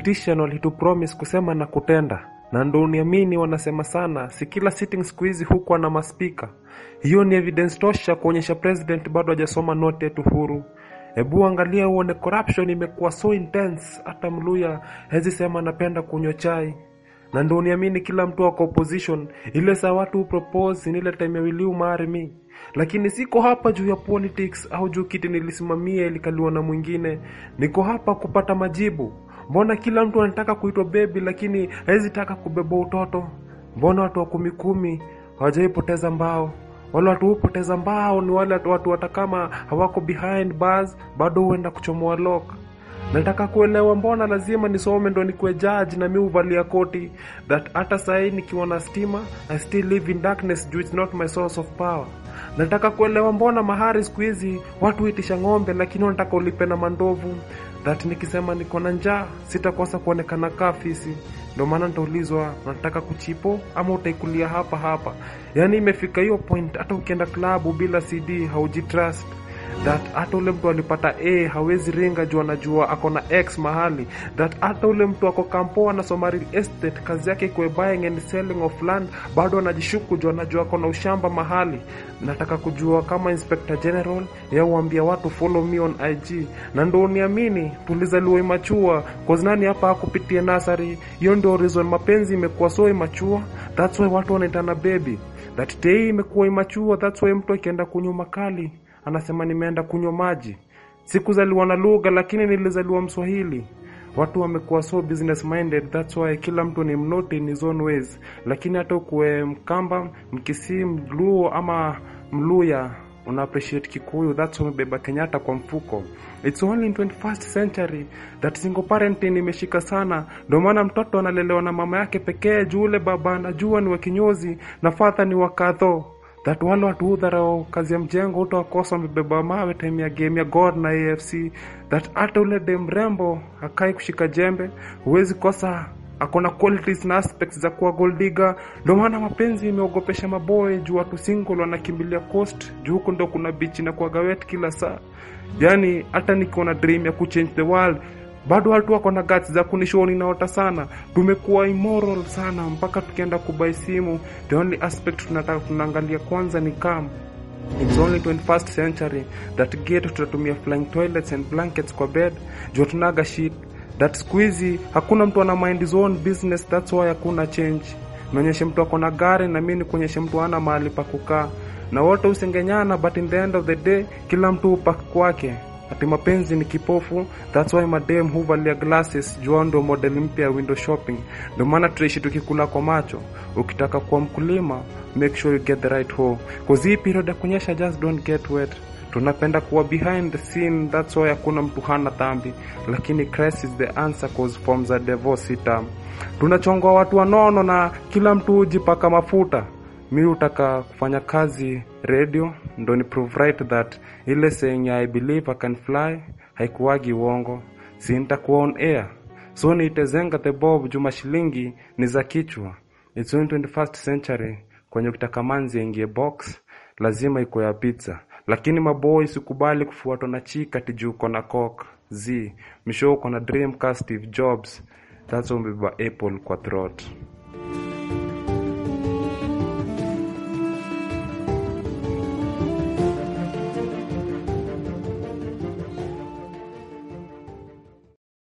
politician walitupromise kusema na kutenda na ndo uniamini wanasema sana si kila sitting siku hizi huko na maspika hiyo ni evidence tosha kuonyesha president bado hajasoma note yetu huru hebu angalia uone corruption imekuwa so intense hata mluya hezi sema anapenda kunywa chai na ndo uniamini kila mtu ako opposition ile saa watu propose ni ile time ya wiliu marry me lakini siko hapa juu ya politics au juu kiti nilisimamia ilikaliwa na mwingine niko hapa kupata majibu mbona kila mtu anataka kuitwa bebi lakini hawezi taka kubeba utoto mbona watu wa kumi kumi hawajaipoteza mbao wale watu hupoteza mbao ni wale watu hata kama hawako behind bars bado huenda kuchomoa lock nataka kuelewa mbona lazima nisome ndo nikuwe judge na mi huvalia koti that hata sahii nikiwa na stima i still live in darkness juu it's not my source of power nataka kuelewa mbona mahari siku hizi watu huitisha ng'ombe lakini wanataka ulipe na mandovu that nikisema niko na njaa sitakosa kuonekana kaa fisi ndio maana nitaulizwa unataka kuchipo ama utaikulia hapa hapa yaani imefika hiyo point hata ukienda klabu bila cd haujitrust that hata ule mtu alipata a hawezi ringa juu anajua ako na x mahali that hata ule mtu ako kampo anasoma real estate kazi yake ikuwe buying and selling of land bado anajishuku juu anajua ako na ushamba mahali nataka kujua kama inspector general yauambia watu follow me on ig na ndo uniamini tulizaliwa imachua cause nani hapa akupitia nasari hiyo ndio reason mapenzi imekuwa so imachua that's why watu wanaitana baby that tei imekuwa imachua that's why mtu akienda kunywa makali anasema nimeenda kunywa maji sikuzaliwa na lugha lakini nilizaliwa mswahili watu wamekuwa so business minded that's why kila mtu ni mnote in his own ways lakini hata ukuwe mkamba mkisii mluo ama mluya una appreciate kikuyu that's why umebeba kenyatta kwa mfuko it's only in 21st century that single parenting imeshika sana ndio maana mtoto analelewa na mama yake pekee juu ule baba anajua ni wa kinyozi na fadha ni wakadho that wale watu hudharau kazi ya mjengo utawakosa wamebeba mawe time ya game ya god na afc that hata ule de mrembo akai kushika jembe huwezi kosa akona qualities na aspects za kuwa goldiga ndio maana mapenzi imeogopesha maboy juu watu single wanakimbilia coast juu huko ndo kuna bichi na kuaga wet kila saa yani hata nikiwa na dream ya kuchange the world bado watu wako na guts za kunishoni naota sana tumekuwa immoral sana mpaka tukienda kubai simu the only aspect tunataka tunaangalia kwanza ni kam It's only 21st century that getu tutatumia flying toilets and blankets kwa bed juu tunaga shit that siku hizi hakuna mtu ana mind his own business that's why hakuna change nionyeshe mtu ako na gari na mi nikuonyeshe mtu ana mahali pa kukaa na wote usengenyana but in the end of the day kila mtu upak kwake ati mapenzi ni kipofu that's why madem huvalia glasses jua ndo model mpya ya window shopping ndio maana tunaishi tukikula kwa macho ukitaka kuwa mkulima make sure you get the right hoe cause hii period ya kunyesha just don't get wet tunapenda kuwa behind the scene that's why hakuna mtu hana dhambi lakini Christ is the answer cause form za devil si tamu tunachongwa watu wanono na kila mtu hujipaka mafuta mi hutaka kufanya kazi radio ndo ni prove right that ile saying ya I believe I can fly haikuwagi uongo si nitakuwa on air so niitezenga the bob juma shilingi ni za kichwa it's in 21st century kwenye ukitaka manzi aingie box lazima iko ya pizza lakini maboy sikubali kufuatwa na chika tijuu uko na cock z misho uko na dream ka steve jobs that's why umebeba apple kwa throat